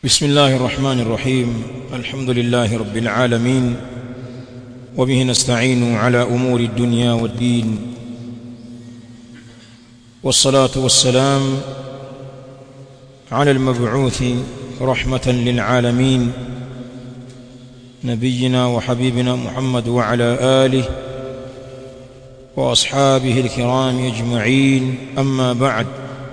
بسم الله الرحمن الرحيم الحمد لله رب العالمين وبه نستعين على امور الدنيا والدين والصلاه والسلام على المبعوث رحمه للعالمين نبينا وحبيبنا محمد وعلى اله واصحابه الكرام اجمعين اما بعد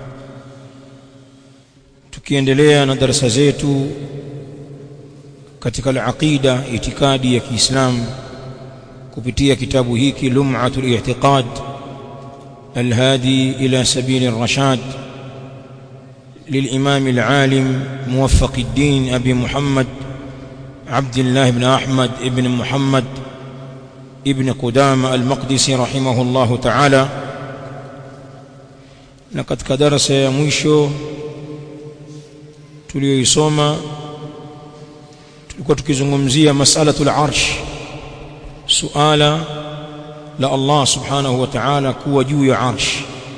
tukiendelea na darasa zetu katika al-aqida itikadi ya Kiislamu kupitia kitabu hiki Lum'atul I'tiqad الهادي إلى سبيل الرشاد للإمام العالم موفق الدين أبي محمد عبد الله بن أحمد ابن محمد ابن قدامة المقدسي رحمه الله تعالى لقد كدرس يا مwisho tuliyoisoma tulikuwa tukizungumzia mas'alatul arsh suala la Allah subhanahu wa ta'ala kuwa juu ya arsh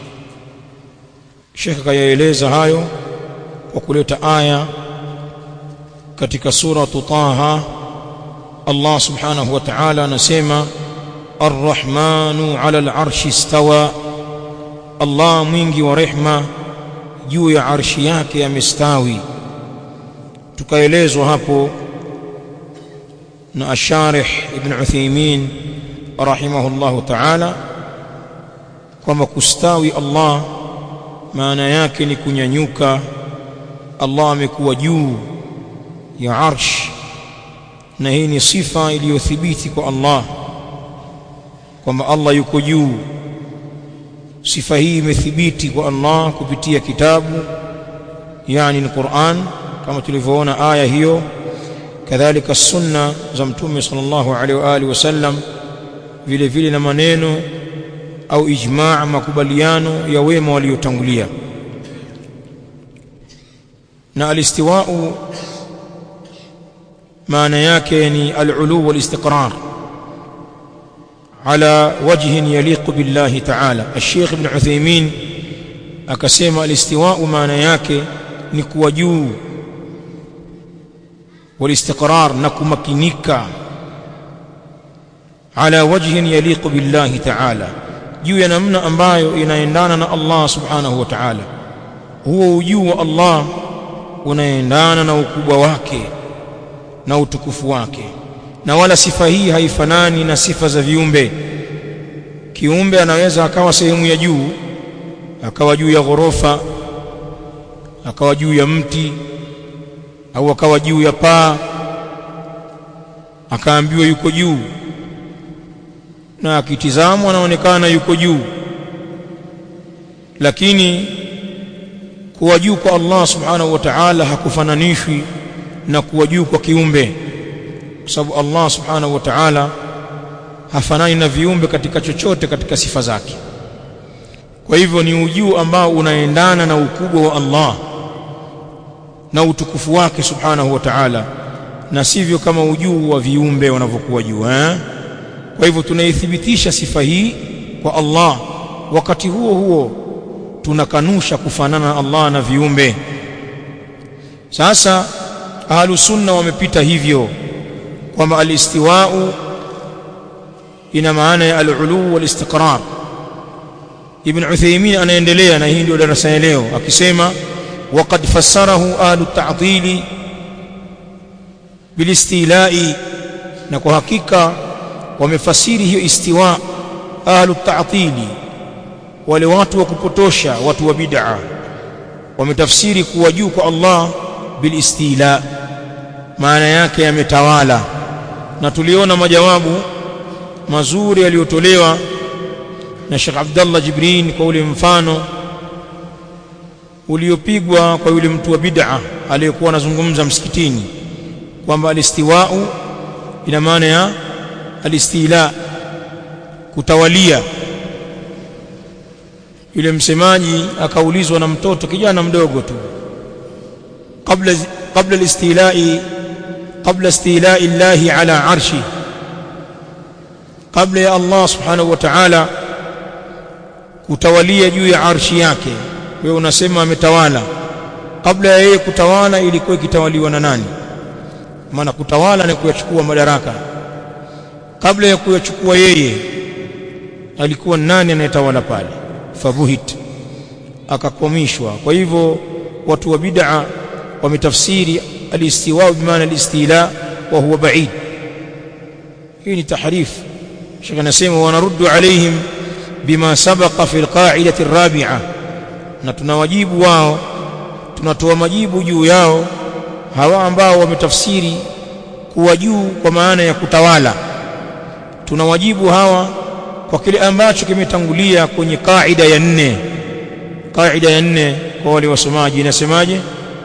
Sheikh kayaeleza hayo kwa kuleta aya katika sura Taha Allah subhanahu wa ta'ala anasema Ar-Rahmanu 'ala al-'arshi istawa Allah mwingi wa rehma juu ya arshi yake amestawi tukaelezwa hapo na asharih ibn Uthaymeen rahimahullahu ta'ala kwamba kustawi Allah maana yake ni kunyanyuka Allah amekuwa juu ya arsh na hii ni sifa iliyothibiti kwa Allah kwamba Allah yuko juu sifa hii imethibiti kwa Allah kupitia kitabu yani ni Qur'an kama tulivyoona aya hiyo kadhalika sunna za mtume sallallahu alaihi wa alihi wasallam vile vile na maneno au ijma' makubaliano ya wema waliotangulia na alistiwa'u maana yake ni al-ulu wal-istiqrar على وجه يليق بالله تعالى الشيخ ابن عثيمين akasema alistiwa'u maana yake ni kuwa juu والاستقرار نكمكنيكا على وجه يليق بالله تعالى juu ya namna ambayo inaendana na Allah subhanahu wa ta'ala huo ujuu wa Allah unaendana na ukubwa wake na utukufu wake na wala sifa hii haifanani na sifa za viumbe kiumbe anaweza akawa sehemu ya juu akawa juu ya ghorofa akawa juu ya mti au akawa juu ya paa akaambiwa yuko juu na akitizamwa anaonekana yuko juu lakini kuwa juu kwa Allah subhanahu wa ta'ala hakufananishwi na kuwa juu kwa kiumbe kwa sababu Allah subhanahu wa ta'ala hafanani na viumbe katika chochote katika sifa zake kwa hivyo ni ujuu ambao unaendana na ukubwa wa Allah na utukufu wake subhanahu wa ta'ala na sivyo kama ujuu wa viumbe wanavyokuwa juu eh? kwa hivyo tunaithibitisha sifa hii kwa Allah wakati huo huo tunakanusha kufanana na Allah na viumbe sasa ahlus sunna wamepita hivyo kwamba alistiwa'u ina maana ya al-ulu wal-istiqrar ibn Uthaymeen anaendelea na hii ndio darasa ya leo akisema وقد فسره اهل التعطيل بالاستيلاء na kwa hakika wamefasiri hiyo istiwa ahlu ta'tili wale watu wa kupotosha watu wa bid'a wametafsiri kuwa juu kwa Allah bil istila maana yake yametawala na tuliona majawabu mazuri yaliyotolewa na Sheikh Abdullah Jibrin kwa ule mfano uliopigwa kwa yule mtu wa bid'a aliyekuwa anazungumza msikitini kwamba alistiwa'u ina maana ya alistila kutawalia yule msemaji akaulizwa na mtoto kijana mdogo tu kabla kabla alistila'i kabla istila'i Allah ala arshi kabla ya Allah subhanahu wa ta'ala kutawalia juu ya arshi yake wewe unasema ametawala kabla ya yeye kutawala ilikuwa ikitawaliwa na nani maana kutawala ni kuyachukua madaraka kabla ya kuyachukua yeye alikuwa nani anayetawala pale fabuhit akakomishwa kwa hivyo watu wa bid'a wametafsiri alistiwa bimaana alistila wa huwa ba'id hii ni tahrif shekh anasema wanaruddu alaihim bima sabaqa fi alqa'idati arabi'a na tunawajibu wao tunatoa majibu juu yao hawa ambao wametafsiri kuwa juu kwa maana ya kutawala tunawajibu hawa kwa kile ambacho kimetangulia kwenye kaida ya nne kaida ya nne kwa wale wasomaji inasemaje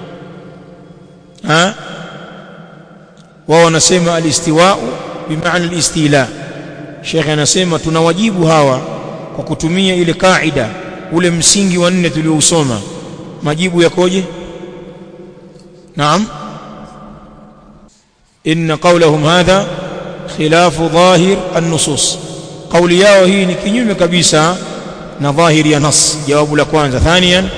ha wao wanasema alistiwa'u bimaana alistila Sheikh anasema tunawajibu hawa kwa kutumia ile kaida ule msingi wa nne tuliousoma majibu yakoje naam inna qawlahum hadha khilafu dhahir an-nusus kauli yao hii ni kinyume kabisa na dhahiri ya nas jawabu la kwanza thaniyan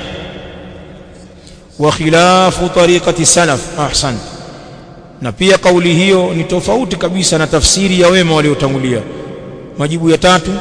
wa khilafu tariqati salaf ahsan na pia kauli hiyo ni tofauti kabisa na tafsiri ya wema waliotangulia majibu ya tatu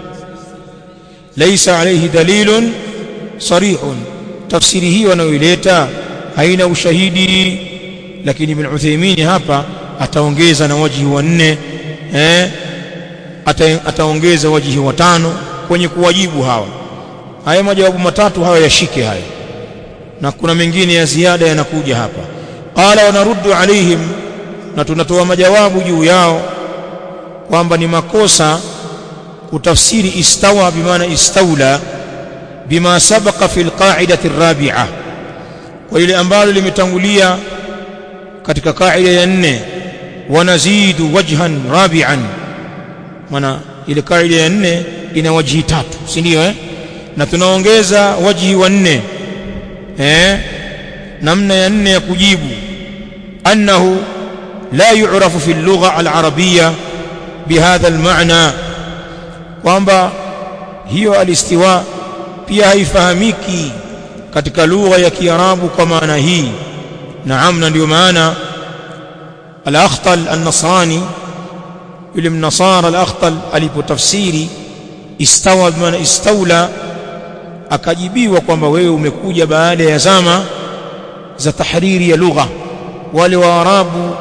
laysa alayhi dalilun sarihun tafsiri hiyo anayoileta haina ushahidi lakini ibn Uthaymeen hapa ataongeza na wajihi wa nne eh ata, ataongeza wajihi wa tano kwenye kuwajibu hawa haya majawabu matatu hawa yashike haya na kuna mengine ya ziada yanakuja hapa qala wanaruddu alaihim na tunatoa majawabu juu yao kwamba ni makosa kutafsiri istawa bimaana istaula bima sabaqa fi alqa'idati arabi'a kwa ile ambalo limetangulia katika kaida ya nne wanazidu wajhan rabi'an maana ile kaida ya nne ina wajhi tatu si ndio eh na tunaongeza wajhi wa nne eh namna ya nne ya kujibu annahu la yu'rafu fi al-lugha al-arabiyya bihadha al-ma'na kwamba hiyo alistiwa pia haifahamiki katika lugha ya Kiarabu kwa maana hii naam na ndio maana al-akhtal an-nasrani yule mnasara al-akhtal alipotafsiri istawa bimaana istaula akajibiwa kwamba wewe umekuja baada ya zama za tahriri ya lugha wale waarabu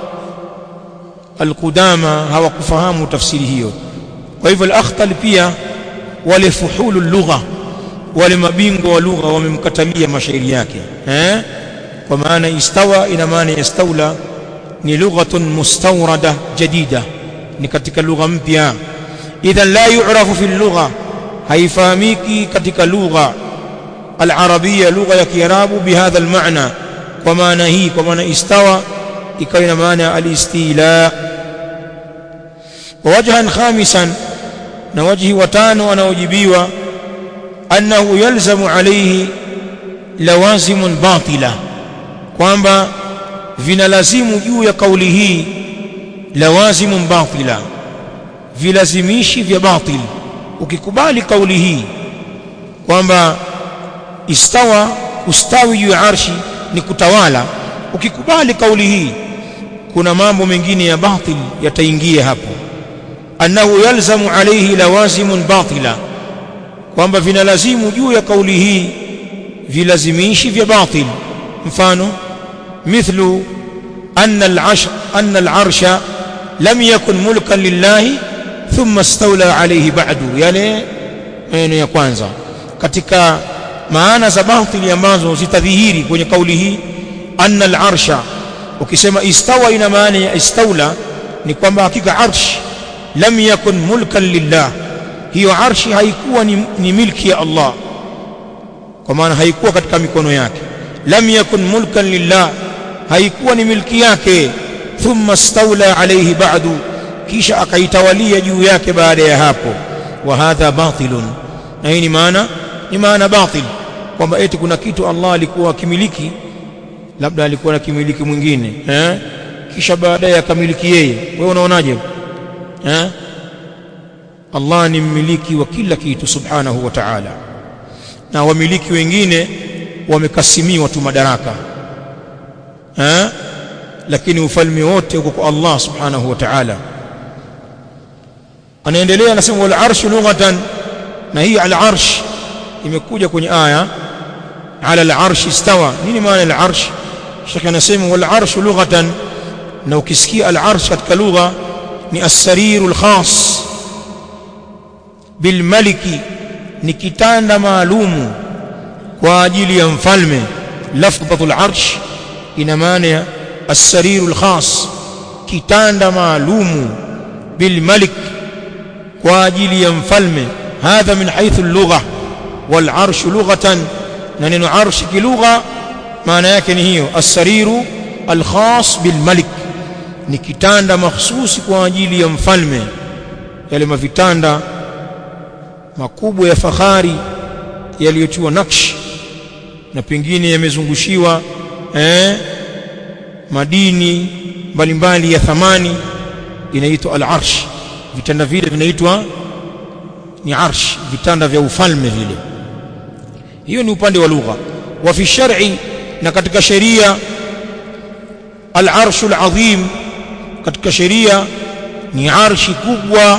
alqudama hawakufahamu tafsiri hiyo kwa hivyo al-akhtal pia wale fuhulu lugha wale mabingwa wa lugha wamemkatalia mashairi yake eh kwa maana istawa ina maana yastaula ni lughatun mustawrada jadida ni katika lugha mpya idhan la yu'rafu fi lugha haifahamiki katika lugha al-arabia lugha ya kiarabu bihadha al-ma'na kwa maana hii kwa maana istawa ikawa ina maana al-istila wa wajhan khamisan na wajhi watano anaojibiwa annahu yalzamu alayhi lawazimun batila kwamba vinalazimu juu ya kauli hii lawazimun batila vilazimishi vya batil ukikubali kauli hii kwamba istawa ustawi juu ya arshi ni kutawala ukikubali kauli hii kuna mambo mengine ya batil yataingia hapo annahu yalzamu alayhi lawazimun batila kwamba vinalazimu juu ya kauli hii vilazimishi vya batil mfano mithlu anna al-'arsh anna al-'arsha lam yakun mulkan lillahi thumma istawla alayhi ba'du yale maneno ya kwanza katika maana za batili ambazo zitadhihiri kwenye kauli hii anna al-arsha ukisema istawa ina maana ya istawla ni kwamba hakika arsh lam yakun mulkan lillah hiyo arshi haikuwa ni, ni milki ya Allah kwa maana haikuwa katika mikono yake lam yakun mulkan lillah haikuwa ni milki yake thumma stawla alayhi ba'du kisha akaitawalia juu yake baada ya hapo wa hadha batilun na hii ni maana ni maana batil kwamba eti kuna kitu Allah alikuwa akimiliki labda alikuwa na kimiliki mwingine eh kisha baadaye akamiliki yeye wewe unaonaje eh Allah ni mmiliki wa kila kitu subhanahu wa ta'ala na wamiliki wengine wamekasimiwa tu madaraka eh lakini ufalme wote uko kwa Allah subhanahu wa ta'ala anaendelea anasema wal arshu lughatan na hii al arsh imekuja kwenye aya ala al arsh istawa nini maana al arsh shaka anasema wal arshu lughatan na ukisikia al arsh katika lugha ni as-sariru al-khas bil maliki ni kitanda maalumu kwa ajili ya mfalme lafdhatul arsh ina maana ya as-sariru al-khas kitanda maalumu bil malik kwa ajili ya mfalme hadha min haythu al-lugha wal arsh lughatan na neno arsh kilugha maana yake ni hiyo as-sariru al-khas bil malik ni kitanda mahsusi kwa ajili ya mfalme yale mavitanda makubwa ya fahari yaliyotiwa nakshi na pengine yamezungushiwa eh, madini mbalimbali ya thamani inaitwa al-arsh vitanda vile vinaitwa ni arsh vitanda vya ufalme vile hiyo ni upande wa lugha wa fi shar'i na katika sheria al-arshu al-azim katika sheria ni arshi kubwa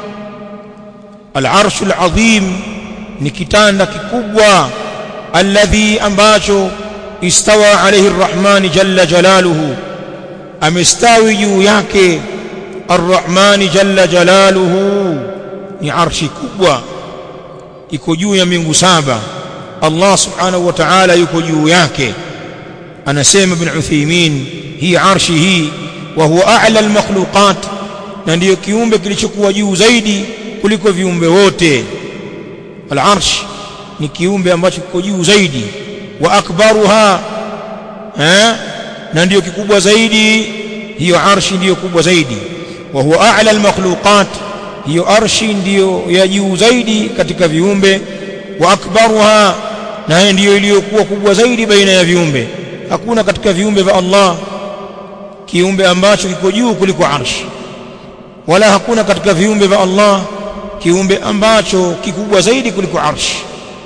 al-arshu al-azim ni kitanda kikubwa alladhi ambacho istawa alayhi ar-rahman jalla jalaluhu amestawi juu yake ar-rahman jalla jalaluhu ni arshi kubwa iko juu ya mbingu saba Allah subhanahu wa ta'ala yuko juu yake anasema ibn Uthaymeen hii arshi hii wa huwa a'la al-makhluqat na ndiyo kiumbe kilichokuwa juu zaidi kuliko viumbe wote al-arsh ni kiumbe ambacho kiko juu zaidi wa akbaruha eh na ndiyo kikubwa zaidi hiyo arshi ndiyo kubwa zaidi wa huwa a'la al-makhluqat hiyo arshi ndiyo ya juu zaidi katika viumbe wa akbaruha na ndiyo iliyokuwa kubwa zaidi baina ya viumbe hakuna katika viumbe vya Allah kiumbe ambacho kiko juu kuliko arshi wala hakuna katika viumbe vya Allah kiumbe ambacho kikubwa zaidi kuliko arshi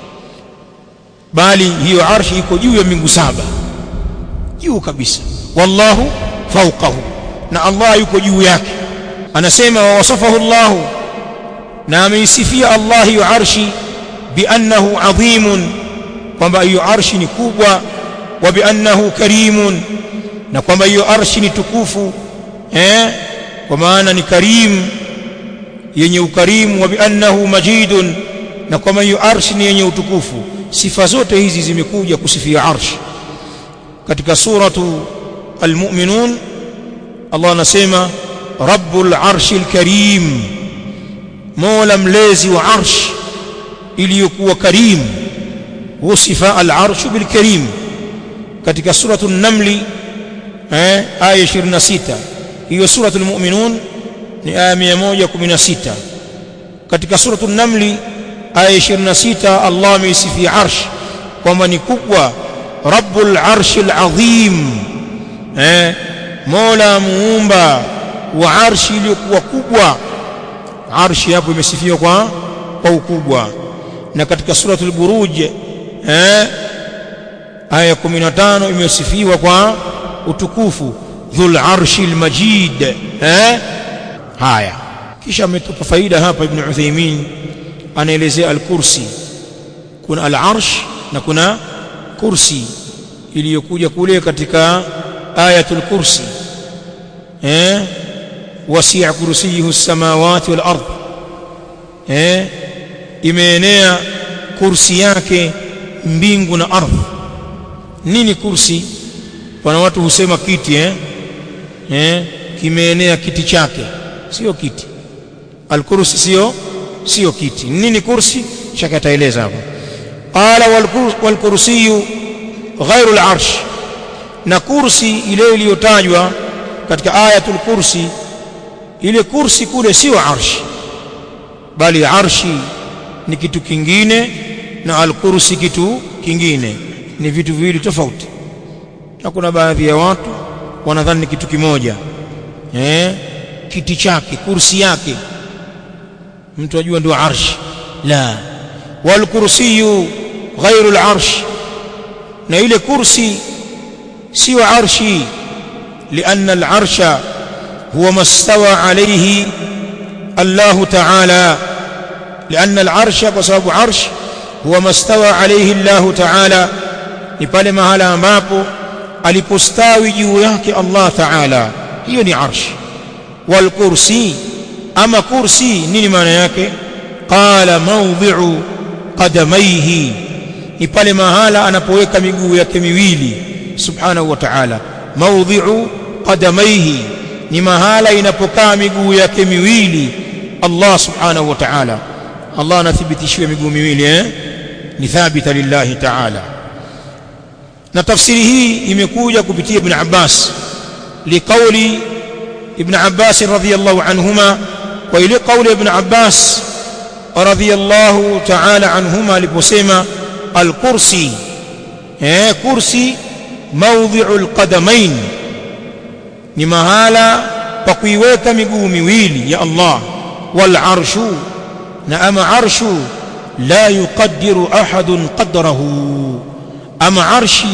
bali hiyo arshi iko juu ya mbingu saba juu kabisa wallahu fawqahu na Allah yuko juu yake anasema wa wasafahu Allah na ameisifia Allah hiyo arshi biannahu adhimun kwamba hiyo arshi ni kubwa wa biannahu karimun na kwamba hiyo arshi ni tukufu eh kwa maana ni karim yenye ukarimu wa biannahu majidun na kwamba hiyo arshi ni yenye utukufu sifa zote hizi zimekuja kusifia arshi katika suratu almu'minun Allah anasema rabbul arshil karim mola mlezi wa arsh iliyokuwa karim wasifa al-arshu bil karim katika suratul namli eh aya 26 hiyo suratul mu'minun ni aya 116 katika suratul namli aya 26 Allah ameisifia arsh kwamba ni kubwa rabbul arshil azim eh mola muumba wa arshi iliyokuwa kubwa arshi hapo imesifiwa kwa kwa ukubwa na katika suratul buruj eh aya 15 imesifiwa kwa utukufu dhul arshil majid eh haya kisha ametupa faida hapa ibn Uthaymeen anaelezea al-kursi kuna al-arsh na kuna kursi iliyokuja kule katika ayatul kursi eh wasi'a kursiyuhu as-samawati wal ard eh imeenea kursi yake mbingu na ardhi nini kursi pana watu husema kiti eh eh kimeenea kiti chake sio kiti al-kursi sio sio kiti nini kursi shaka ataeleza hapo qala wal kursiyu ghairu al-arsh na kursi ile iliyotajwa katika ayatul kursi ile kursi kule sio arshi bali arshi ni kitu kingine na al-kursi kitu kingine ni vitu viwili tofauti na kuna baadhi ya watu wanadhani ni kitu kimoja eh kiti chake kursi yake mtu ajua ndio arshi la wal kursiyu ghairu al-arsh na ile kursi sio arshi lianna al-arsha huwa mastawa alayhi Allah ta'ala lianna al-arsha kwa sababu arsh huwa mastawa alayhi Allah ta'ala ni pale mahala ambapo alipostawi juu yake Allah ta'ala hiyo ni arsh wal kursi ama kursi nini maana yake qala mawdhi'u qadamayhi ni pale mahala anapoweka miguu yake miwili subhanahu wa ta'ala mawdhi'u qadamayhi ni mahala inapokaa miguu yake miwili Allah subhanahu wa ta'ala Allah anathibitishiwa miguu miwili eh ni thabita lillahi ta'ala na tafsiri hii imekuja kupitia ibn Abbas liqauli ibn Abbas radhiyallahu anhuma kwa ile kauli ibn Abbas radhiyallahu ta'ala anhuma aliposema al-kursi eh kursi mawdhi'u al-qadamain ni mahala pa kuiweka miguu miwili ya Allah wal arshu na ama arshu la yuqaddiru ahadun qadrahu ama arshi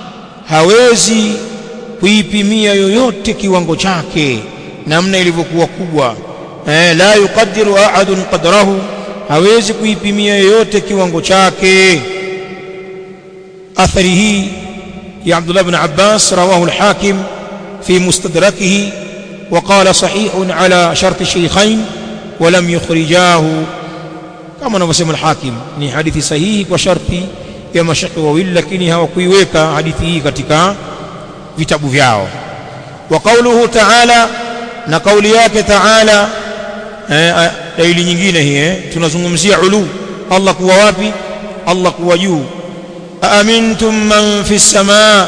hawezi kuipimia yoyote kiwango chake namna ilivyokuwa kubwa eh, la yuqaddiru ahadun qadrahu hawezi kuipimia yoyote kiwango chake athari hii ya Abdullah ibn Abbas rawahu al-Hakim fi mustadrakihi وقال صحيح على شرط الشيخين ولم يخرجاه kama anavyosema al-Hakim ni hadithi sahihi kwa sharti ya mashaka wawili lakini hawakuiweka hadithi hii katika vitabu vyao wa qawluhu ta'ala na kauli yake ta'ala eh, dalili nyingine hii eh, tunazungumzia ulu Allah kuwa wapi Allah kuwa juu aamintum man fi samaa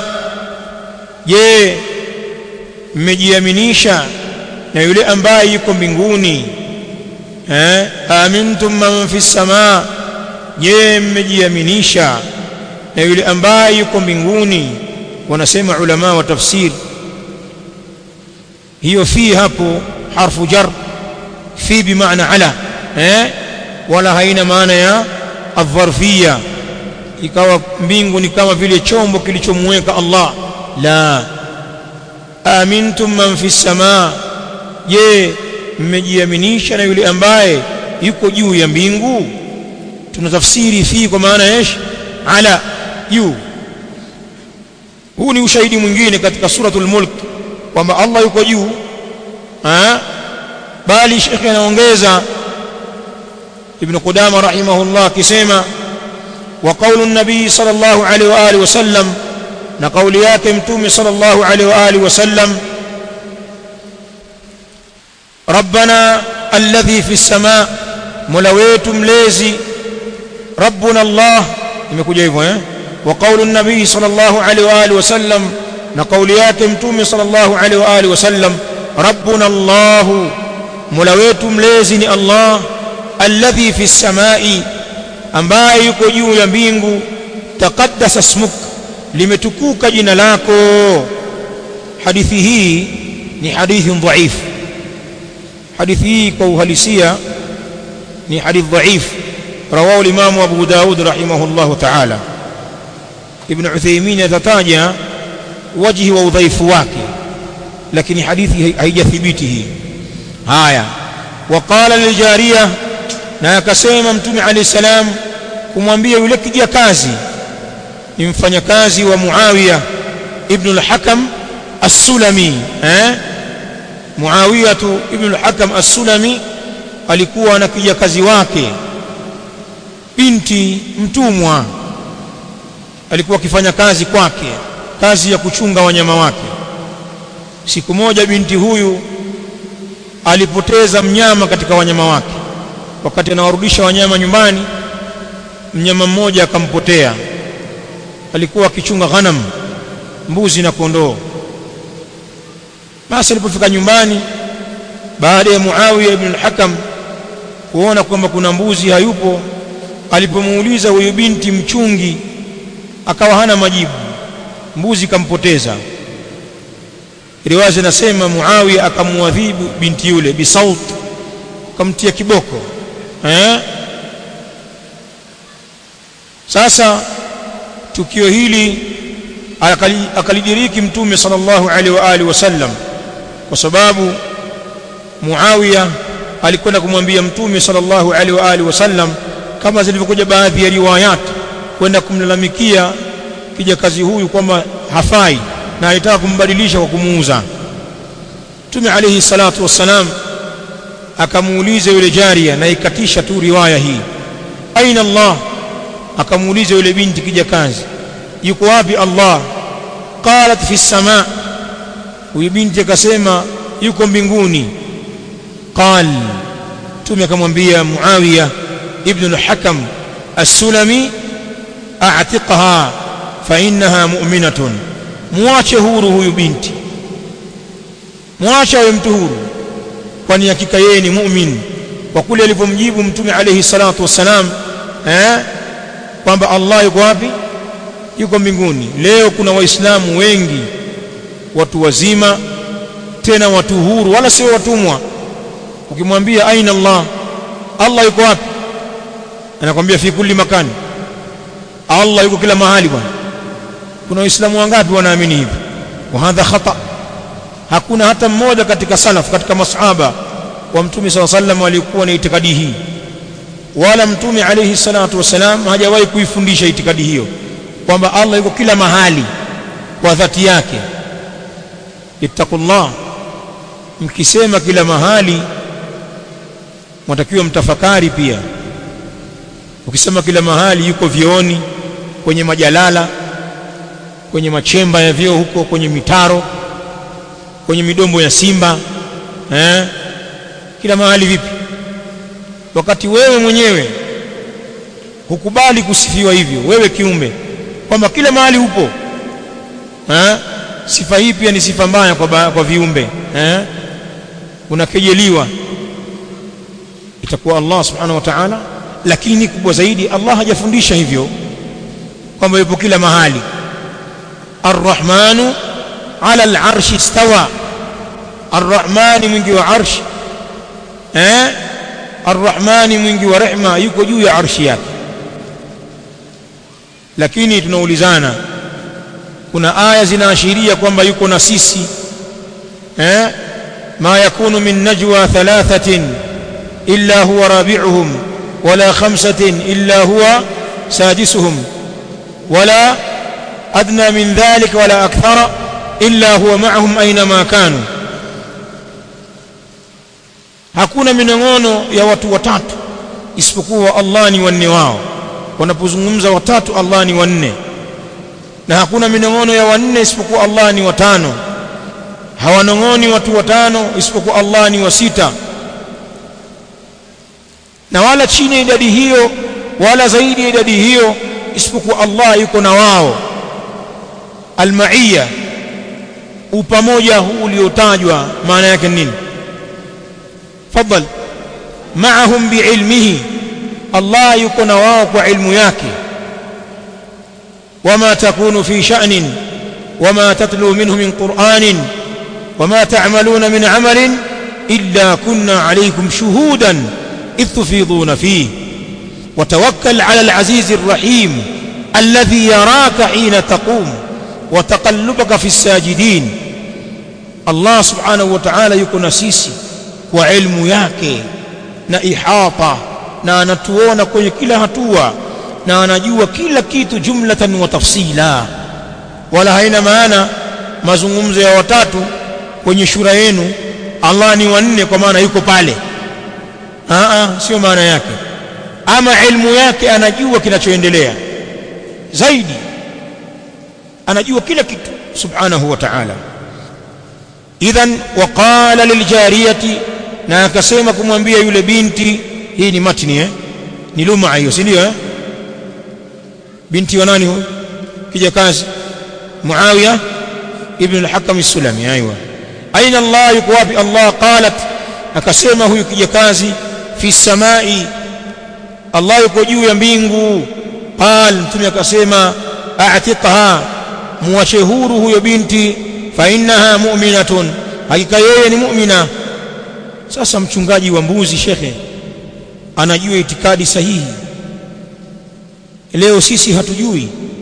je mmejiaminisha na yule ambaye yuko mbinguni eh amintum man fi samaa je mmejiaminisha na yule ambaye yuko mbinguni wanasema ulama wa tafsir hiyo fi hapo harfu jar fi bimaana ala eh wala haina maana ya adharfia ikawa mbingu ni kama vile chombo kilichomweka Allah la amintum man fi samaa je mmejiaminisha na yule ambaye yuko juu ya mbingu tunatafsiri fi kwa maana yesh ala juu huu ni ushahidi mwingine katika suratul mulk kwamba Allah yuko juu bali shekhe anaongeza ibn Qudama rahimahullah akisema wa qaulu an-nabii sallallahu alaihi wa alihi wasallam na kauli yake mtume sallallahu alaihi wa alihi wasallam rabbana alladhi fi as-samaa mola wetu mlezi rabbuna allah imekuja hivyo eh wa qaulu an-nabii sallallahu alaihi wa alihi wasallam na kauli yake mtume sallallahu alaihi wa alihi wasallam rabbuna allah mola wetu mlezi ni allah alladhi fi as-samaa'i ambaye yuko juu ya mbingu taqaddasa ismuk limetukuka jina lako hadithi hii ni hadithi dhaifu hadithi hii kwa uhalisia ni hadith dhaif rawahu al-Imam Abu Daud rahimahullah ta'ala Ibn Uthaymeen atataja wajhi wa udhaifu wake lakini hadithi haijathibiti hii haya waqala liljariya na akasema mtume alayhi salam kumwambia yule kijakazi ni mfanyakazi wa Muawiya ibn al-Hakam as-Sulami eh Muawiya ibn al-Hakam as-Sulami alikuwa na kijakazi wake binti mtumwa alikuwa akifanya kazi kwake kazi ya kuchunga wanyama wake siku moja binti huyu alipoteza mnyama katika wanyama wake wakati anawarudisha wanyama nyumbani mnyama mmoja akampotea alikuwa akichunga ghanam mbuzi na kondoo basi alipofika nyumbani baada ya Muawiya ibn al-Hakam kuona kwamba kuna mbuzi hayupo alipomuuliza huyu binti mchungi akawa hana majibu mbuzi kampoteza riwaya zinasema Muawiya akamuadhibu binti yule bisaut akamtia kiboko eh sasa tukio hili akalidiriki mtume sallallahu alaihi wa alihi wasallam kwa sababu Muawiya alikwenda kumwambia mtume sallallahu alaihi wa alihi wasallam kama zilivyokuja baadhi ya riwayat kwenda kumlalamikia kijakazi huyu kwamba hafai na alitaka kumbadilisha kwa kumuuza mtume alaihi salatu wassalam akamuuliza yule jaria na ikatisha tu riwaya hii aina Allah akamuuliza yule binti kijakazi yuko wapi Allah qalat fi sama huyu binti akasema yuko mbinguni qal mtume akamwambia Muawiya ibn al-Hakam as-Sulami a'tiqha fa innaha mu'minatun muache huru huyu binti muache awe mtu huru kwani hakika yeye ni mu'min kwa kule alivyomjibu mtume alayhi salatu wassalam eh kwamba Allah yuko wapi yuko mbinguni leo kuna waislamu wengi watu wazima tena watu huru wala sio watumwa ukimwambia aina Allah Allah yuko wapi anakwambia fi kulli makani Allah yuko kila mahali bwana kuna waislamu wangapi wanaamini hivi wa hadha khata hakuna hata mmoja katika salaf katika masahaba wa mtume SAW sallam walikuwa na itikadi hii wala mtume alayhi salatu wasalam hajawahi kuifundisha itikadi hiyo kwamba Allah yuko kila mahali kwa dhati yake ittaqullah mkisema kila mahali mtakiwa mtafakari pia ukisema kila mahali yuko vioni kwenye majalala kwenye machemba ya vyoo huko kwenye mitaro kwenye midombo ya simba eh kila mahali vipi wakati wewe mwenyewe hukubali kusifiwa hivyo wewe kiumbe kwamba kila mahali upo eh sifa hii pia ni sifa mbaya kwa, ba, kwa viumbe eh unakejeliwa itakuwa Allah subhanahu wa ta'ala lakini kubwa zaidi Allah hajafundisha hivyo kwamba yupo kila mahali arrahmanu ala al'arshi istawa arrahmani mwingi wa arshi eh arrahmani mwingi wa rehma yuko juu ya arshi yake lakini tunaulizana kuna aya zinaashiria kwamba yuko na sisi eh ma yakunu min najwa thalathatin illa huwa rabi'uhum wala khamsatin illa huwa sadisuhum wala adna min dhalika wala akthara illa huwa ma'ahum aynama kanu hakuna minong'ono ya watu watatu isipokuwa Allah ni wanne wao wanapozungumza watatu Allah ni wanne na hakuna minong'ono ya wanne isipokuwa Allah ni watano hawanong'oni watu watano isipokuwa Allah ni wa sita na wala chini ya idadi hiyo wala zaidi ya idadi hiyo isipokuwa Allah yuko na wao almaiya upamoja huu uliotajwa maana yake nini fadhal maahum biilmihi Allah yuko na wao kwa ilmu yake wama takunu fi sha'nin wama tatlu minhu min qur'anin wama ta'maluna min 'amalin illa kunna 'alaykum shuhudan idh tufiduna fihi وتوكل على العزيز الرحيم الذي يراك حين تقوم وتقلبك في الساجدين الله سبحانه وتعالى يكون سيسي وعلم yake na ihata na anatuona kwenye kila hatua na anajua kila kitu jumlatan wa tafsila wala haina maana mazungumzo ya watatu kwenye shura yenu Allah ni wanne kwa maana yuko pale a a sio maana yake ama ilmu yake anajua kinachoendelea zaidi anajua kila kitu subhanahu wa ta'ala idhan waqala liljariyati na akasema kumwambia yule binti hii ni matni eh ni luma hiyo si ndio eh binti wa nani huyo kijakazi muawiya ibn al-hakam as-sulami aywa aina allah yuko wapi allah qalat akasema huyu kijakazi fi samai Allah yuko juu ya mbingu qal mtume akasema a'tiqha muache huru huyo binti fa innaha mu'minatun hakika yeye ni mu'mina sasa mchungaji wa mbuzi shekhe anajua itikadi sahihi leo sisi hatujui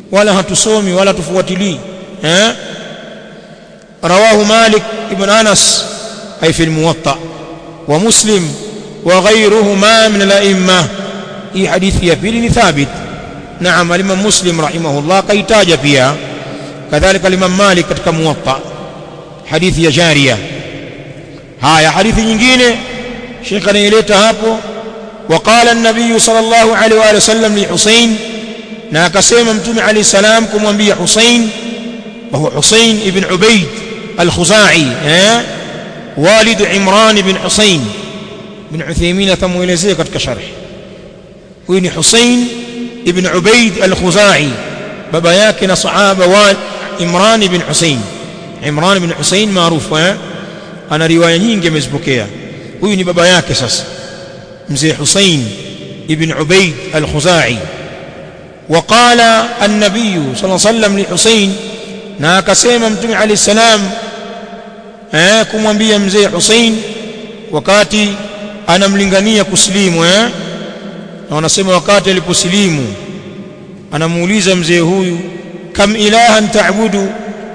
wala hatusomi wala tufuatilii eh rawahu malik ibn anas ay fi almuwatta wa muslim wa ghayruhuma min al-a'imma hii hadithi ya pili ni thabit naam al-imam muslim rahimahullah kaitaja pia kadhalika al-imam malik katika muwatta hadithi ya jaria haya hadithi nyingine shekha anaileta hapo وقال النبي صلى الله عليه واله وسلم لحسين na akasema mtume alayhi salam kumwambia Husain wa huwa Husain ibn Ubayd al-Khuzai eh walid Imran ibn Husain ibn Uthaymeen atamuelezea katika sharh huyu ni Husain ibn Ubayd al-Khuzai baba yake na sahaba wa Imran ibn Husain Imran ibn Husain maarufu eh ana riwaya nyingi amezipokea huyu ni baba yake sasa mzee Husain ibn Ubayd al-Khuzai وقال النبي صلى الله عليه وسلم لحسين na akasema mtume alayhi salam eh kumwambia mzee Hussein wakati anamlingania kusilimu eh na wanasema wakati aliposilimu anamuuliza mzee huyu kam ilahan ta'budu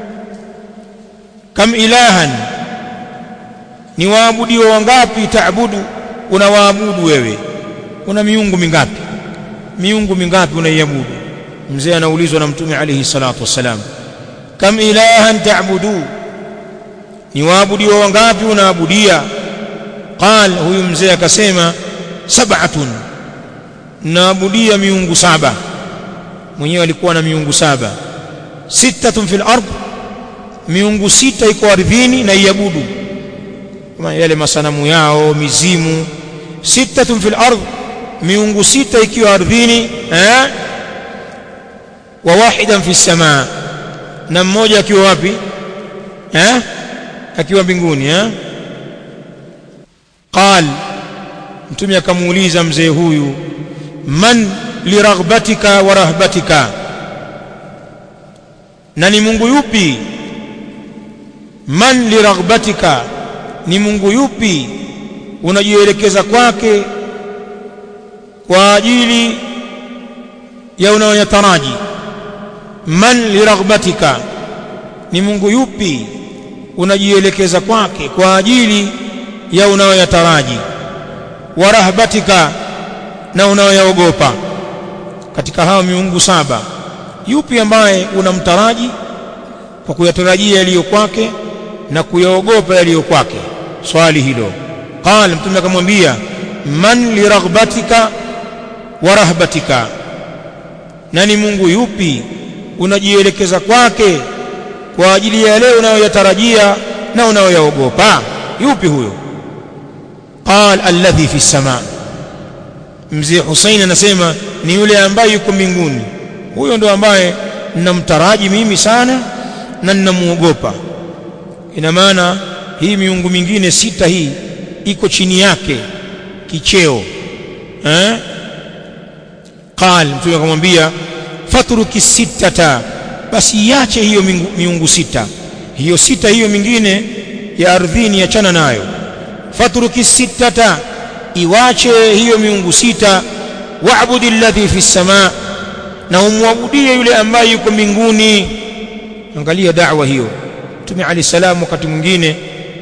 kam ilahan ni waabudiwa wangapi ta'budu unawaabudu wewe una miungu mingapi miungu mingapi unaiabudu mzee anaulizwa na mtume alayhi salatu wassalam kam ilahan ta'budu ni waabudiwa wangapi unaabudia qal huyu mzee akasema sab'atun naabudia miungu saba mwenyewe alikuwa na miungu saba sittatun fil ard miungu sita iko ardhini na iabudu kama yale masanamu yao mizimu sittatun fil ard miungu sita ikiwa ardhini eh wa wahidan fi samaa na mmoja akiwa wapi eh akiwa mbinguni eh qal mtume akamuuliza mzee huyu man liraghbatika wa rahbatika na ni Mungu yupi man liraghbatika ni Mungu yupi unajielekeza kwake kwa ajili ya unayoyataraji man liraghbatika ni Mungu yupi unajielekeza kwake kwa ajili ya unayoyataraji wa rahbatika na unayoyaogopa katika hao miungu saba yupi ambaye unamtaraji kwa kuyatarajia yaliyo kwake na kuyaogopa yaliyo kwake swali hilo qala mtume akamwambia man liraghbatika wa rahbatika na ni Mungu yupi unajielekeza kwake kwa ajili ya yale unayoyatarajia na unayoyaogopa yupi huyo qal alladhi fi sama mzee Hussein anasema ni yule ambaye yuko mbinguni huyo ndo ambaye ninamtaraji mimi sana na ninamuogopa ina maana hii miungu mingine sita hii iko chini yake kicheo eh qal mtume akamwambia fatruki sittata basi iache hiyo miungu sita hiyo sita hiyo mingine ya ardhini achana nayo fatruki sittata iwache hiyo miungu sita wa'budi alladhi fi samaa na umwabudie yule ambaye yuko mbinguni angalia da'wa hiyo Mtume Ali salam wakati mwingine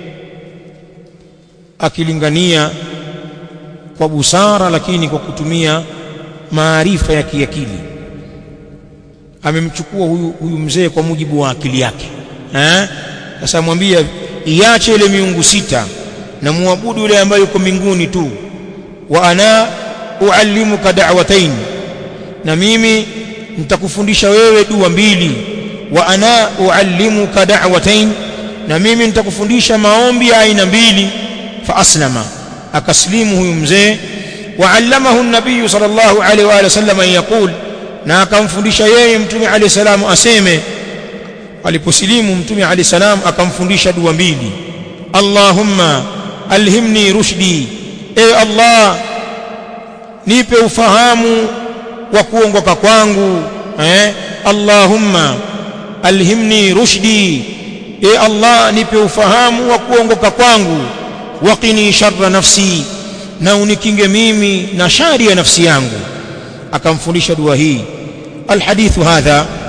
akilingania kwa busara lakini kwa kutumia maarifa ya kiakili amemchukua huyu, huyu mzee kwa mujibu wa akili yake eh sasa mwambia iache ile miungu sita na muabudu yule ambaye yuko mbinguni tu wa ana uallimuka da'watain na mimi nitakufundisha wewe dua mbili wa ana uallimuka da'watain na mimi nitakufundisha maombi ya aina mbili fa aslama akaslimu huyu mzee وعلمه النبي صلى الله عليه واله وسلم ان يقول na akamfundisha yeye mtume alayhi salamu aseme aliposilimu mtume alayhi salam akamfundisha dua mbili Allahumma alhimni rushdi e Allah nipe ufahamu wa kuongoka kwangu eh Allahumma alhimni rushdi e Allah nipe ufahamu wa kuongoka kwangu waqini sharra nafsi na unikinge mimi na shari ya nafsi yangu akamfundisha dua hii alhadithu hadha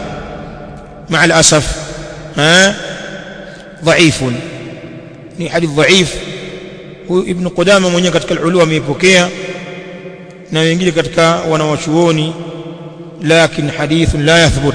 مع الأسف ها ضعيف ni hadith dhaif huyu ibn Qudama mwenyewe katika al-Ulu ameipokea na wengine katika wanawachuoni lakin hadith la yathbut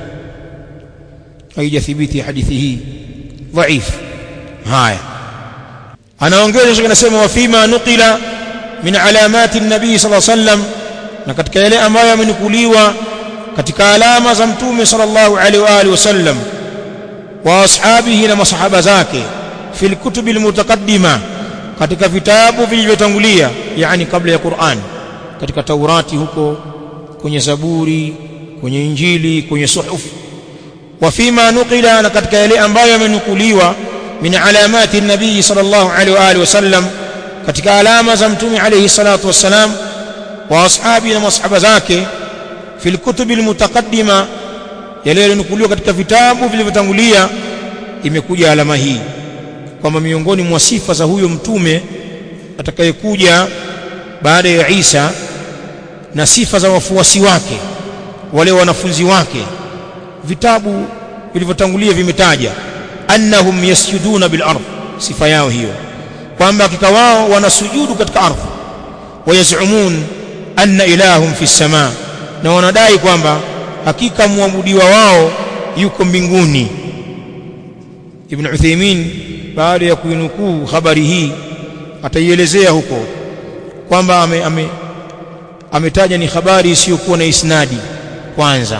haijathibiti hadithi hii dhaif haya anaongeza shaka nasema wa fima nuqila min alamati an-nabii sallallahu alayhi wasallam na katika yale ambayo yamenukuliwa katika alama za mtume sallallahu alaihi wa alihi wasallam wa ashabihi na masahaba zake fil kutubil mutaqaddima katika vitabu vilivyotangulia yani kabla ya Qur'an katika Taurati huko kwenye Zaburi kwenye Injili kwenye suhuf wa fima nuqila na katika yale ambayo yamenukuliwa min alamati nabii sallallahu alaihi wa alihi wasallam katika alama za mtume alayhi salatu wassalam wa ashabi na masahaba zake fil kutubil mutaqaddima yale yaliyonukuliwa katika vitabu vilivyotangulia imekuja alama hii kwamba miongoni mwa sifa za huyo mtume atakayekuja baada ya Isa na sifa za wafuasi wake wale wanafunzi wake vitabu vilivyotangulia vimetaja annahum yasjuduna bil ardh sifa yao hiyo kwamba hakika wao wanasujudu katika ardhi wayazumun anna ilahum fi samaa na wanadai kwamba hakika muabudiwa wao yuko mbinguni Ibn Uthaymeen baada ya kuinukuu habari hii ataielezea huko kwamba ame, ame, ametaja ni habari isiyokuwa na isnadi kwanza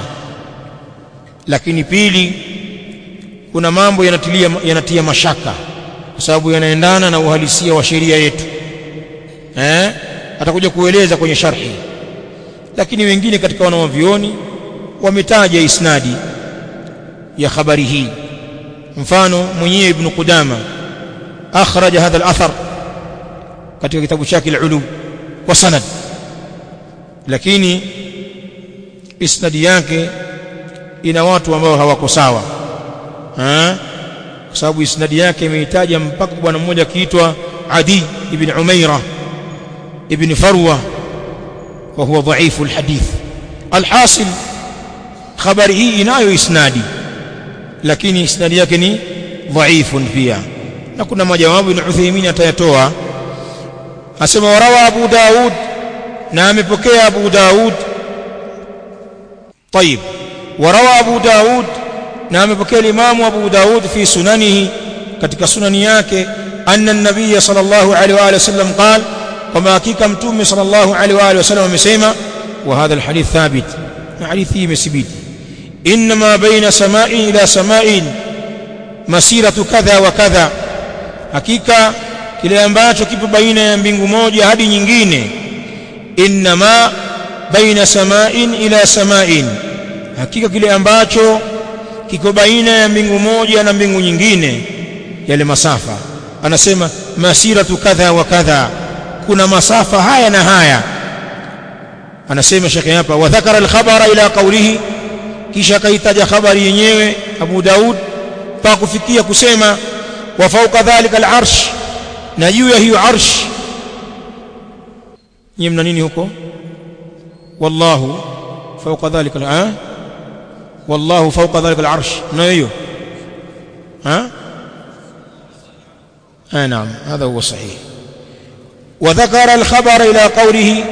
lakini pili kuna mambo yanatilia yanatia mashaka kwa sababu yanaendana na uhalisia wa sheria yetu eh atakuja kueleza kwenye sharhi lakini wengine katika wanawavioni wametaja isnadi ya habari hii mfano mwenyewe ibn Qudama akhraja hadha al-athar katika kitabu chake al-Ulu wa sanad lakini isnadi yake ina watu ambao hawako sawa eh kwa sababu isnadi yake imeitaja mpaka bwana mmoja akiitwa Adi ibn Umaira ibn Farwa wa huwa dhaifu alhadith alhasil habari hii inayo isnadi lakini isnadi yake ni dhaifun pia na kuna majawabu ibn Uthaymeen atayatoa asema warawa Abu Daud na amepokea Abu Daud طيب وروى أبو داود na amepokea Imam Abu Daud fi sunanihi katika sunani yake anna an-nabiy sallallahu alaihi wa alihi wasallam qala kwamba hakika mtume sallallahu alaihi wa alihi wasallam amesema wa hadha al-hadith thabit na hadithi imethibiti inma baina sama'in ila sama'in masiratu kadha wa kadha hakika kile ambacho kipo baina ya mbingu moja hadi nyingine inma baina sama'in ila sama'in hakika kile ambacho kiko baina ya mbingu moja na mbingu nyingine yale masafa anasema masiratu kadha wa kadha kuna masafa haya na haya anasema shekhe hapa wa dhakara al-khabara ila qawlihi kisha kaitaja habari yenyewe Abu Daud mpaka kufikia kusema wa fawqa dhalika al-arsh na juu ya hiyo arsh nyinyi mna nini huko wallahu fawqa dhalika al والله فوق ذلك العرش نايو ها آه نعم هذا هو الصحيح وذكر الخبر إلى قوله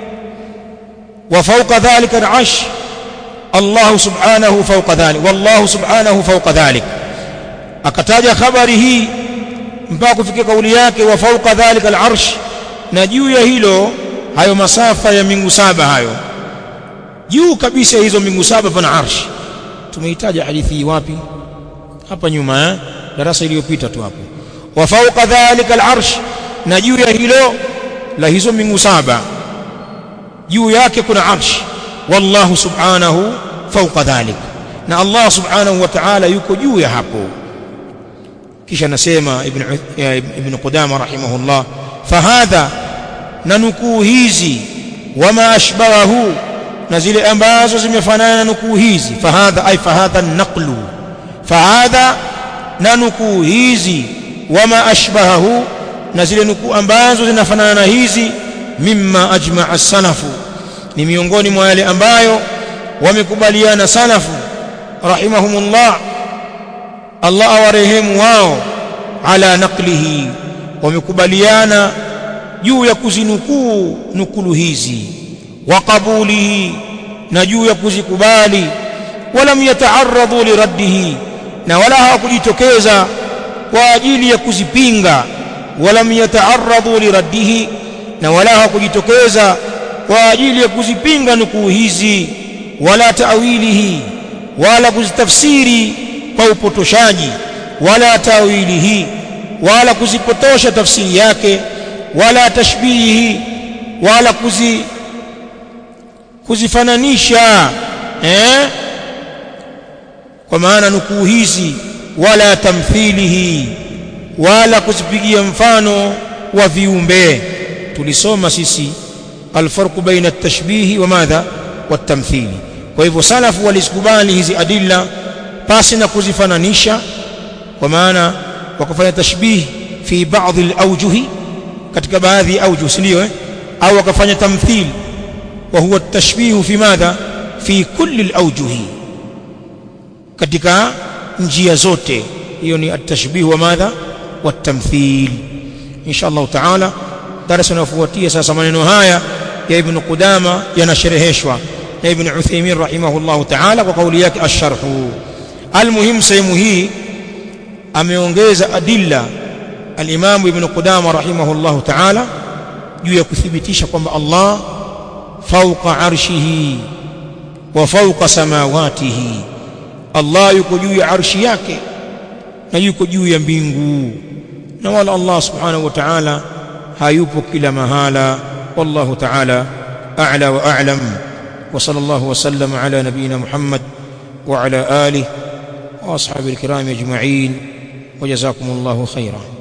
وفوق ذلك العرش الله سبحانه فوق ذلك والله سبحانه فوق ذلك akataja habari hii mpaka kufikia kauli yake wa fauqa dhalika al'arsh na juu ya hilo hayo masafa ya mbingu saba hayo juu kabisa hizo mbingu saba pana arsh tumeitaja hadithi hii wapi hapa nyuma eh darasa iliyopita tu hapo wa fawqa dhalika al'arsh na juu ya hilo la hizo mbingu saba juu yake kuna arsh wallahu subhanahu fawqa dhalik na Allah subhanahu wa ta'ala yuko juu ya hapo kisha nasema ibn ibn Qudama rahimahullah fahadha na nukuu hizi wama ashbahahu na zile ambazo zimefanana na nukuu hizi fahadha ay fahadha naqlu fahadha na nukuu hizi wama ashbahahu na zile nukuu ambazo zinafanana na hizi mimma ajma'a salafu ni miongoni mwa yale ambayo wamekubaliana salafu rahimahumullah Allah awarehemu wao ala naqlihi wamekubaliana juu ya kuzinukuu nukulu hizi wa qabulihi na juu ya kuzikubali walam yata'arradu liraddihi na wala hawakujitokeza kwa ajili ya kuzipinga walam yata'arradu liraddihi na wala hawakujitokeza kwa ajili ya kuzipinga nukuu hizi wala ta'wilihi wala kuzitafsiri kwa upotoshaji wala ta'wilihi wala kuzipotosha tafsiri yake wala tashbihi wala kuzi kuzifananisha eh kwa maana nukuu hizi wala tamthilihi wala kuzipigia mfano wa viumbe tulisoma sisi alfarqu baina at-tashbihi wa madha wat-tamthili kwa hivyo salafu walizikubali hizi adilla pasi na kuzifananisha kwa maana wakafanya tashbih fi baadhi al-awjuhi katika baadhi ya awjuh ndio eh au wakafanya tamthil wa huwa at-tashbih fi madha fi kulli al-awjuhi katika njia zote hiyo ni at-tashbih wa madha wat-tamthil insha Allah taala darasa inayofuatia sasa maneno haya ya ibn Qudama yanashereheshwa na ibn Uthaymeen rahimahullah taala kwa kauli yake ash-sharhu almuhim sehemu hii ameongeza adilla al-Imam ibn Qudama rahimahullah taala juu ya kuthibitisha kwamba Allah fawqa arshihi wa fawqa samawatihi Allah yuko juu ya arshi yake na yuko juu ya mbingu na wala Allah subhanahu wa ta'ala hayupo kila mahala wallahu ta'ala a'la wa a'lam wa sallallahu wa sallama ala nabiyyina Muhammad wa ala alihi wa ashabihi alkiram ajma'in wa jazakumullahu khairan